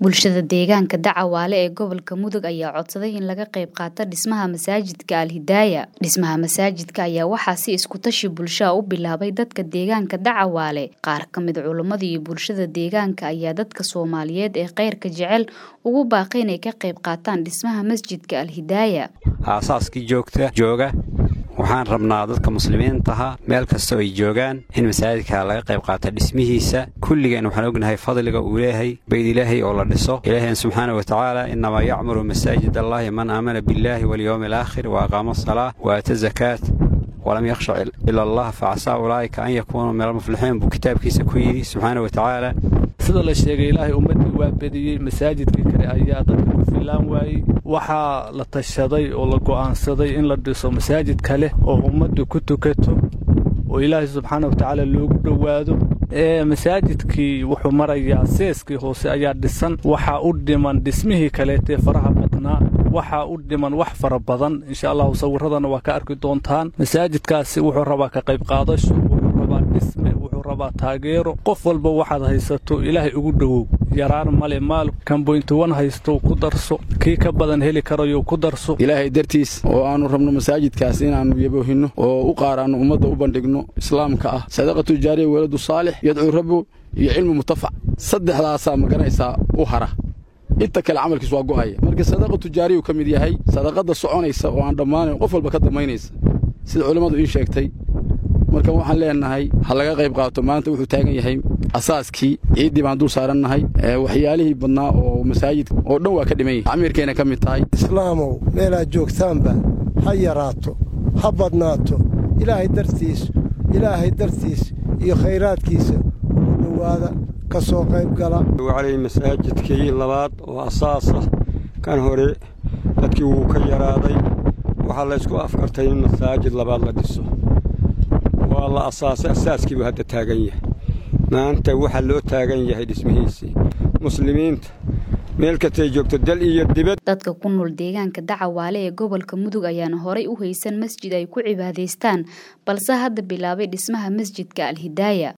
Bulshada deegaanka Dacawaale ee gobolka Mudug ayaa codsaday in laga qayb qaato dhismaha masaajidka Al Hidaaya. Dhismaha masaajidka ayaa waxaa si isku tashi bulsho ah u bilaabay dadka deegaanka Dacawaale. Qaar ka mid culimada iyo bulshada deegaanka ayaa dadka Soomaaliyeed ee khayrka jecel ugu baaqay inay ka qayb qaataan dhismaha masjidka Al Hidaaya. aasaaskii joogta jooga waxaan rabnaa dadka muslimiintaha meel kasta oo ay joogaan in masaajidka laga qayb qaata dhismihiisa kulligeen waxaan ognahay fadliga uu leeyahay bayd ilaahay oo la dhiso ilaaheen subxaana wa tacaala innamaa yacmuru masaajid allahi man aamana billaahi walyowmi alaakhir wa aqaama asalaa wa aata zakaat walam yakhsha ila allah facasaa ulaa'ika an yakuunuu min almuflixiin buu kitaabkiisa ku yidhi subxaana wa tacaala sida la sheegay ilaahay ummaddii waa bediyey masaajidkii kale ayaa dadka ku fillaan waayey waxaa la tashaday oo la go'aansaday in la dhiso masaajid kale oo ummaddu ku tukato oo ilaahay subxaana wa tacaala loogu dhowaado ee masaajidkii wuxuu marayaa seeskii hoose ayaa dhisan waxaa u dhiman dhismihii kaleetee faraha badnaa waxaa u dhiman wax fara badan insha allahu sawirradana waa ka arki doontaan masaajidkaasi wuxuu rabaa ka qayb qaadasho wuxuu rabaa dhisme wuxuu rabaa taageero qof walba waxaad haysato ilaahay ugu dhowow yaraan male maal kamboyntuwan haysto ku darso kii ka badan heli karayo ku darso ilaahay dartiis oo aannu rabno masaajidkaas inaannu yaboohinno oo u qaaraanno ummadda u bandhigno islaamka ah sadaqatu jaariya weladu saalix yadcuu rabbu iyo cilmu mutafac saddexdaasaa maganaysaa u hara inta kale camalkiis waa go'aya marka sadaqa tujaariyuu ka mid yahay sadaqadda soconaysa oo aan dhammaanayn qof walba ka dambaynaysa sida culimmadu ii sheegtay marka waxaan leennahay ha laga qayb qaato maanta wuxuu taagan yahay asaaskii ciiddii baan dul saarannahay waxyaalihii badnaa oo masaajidka oo dhan waa ka dhiman yahay amiirkayna ka mid tahay islaamow meelaad joogtaanba ha yaraato ha badnaato ilaahay dartiis ilaahay dartiis iyo khayraadkiisa ugu dhowaada ka soo qayb gala wacalay masaajidkii labaad oo asaas ah kan hore dadkii wuu ka yaraaday waxaa laysku afkartay in masaajid labaad la dhiso waa la asaasay asaaskiibuu hadda taagan yahay maanta waxaa loo taagan yahay dhismihiisii muslimiinta meel kastay joogto dal iyo dibad dadka ku nool deegaanka dacawaale ee gobolka mudug ayaana horay u haysan masjid ay ku cibaadaystaan balse hadda bilaabay dhismaha masjidka al hidaaya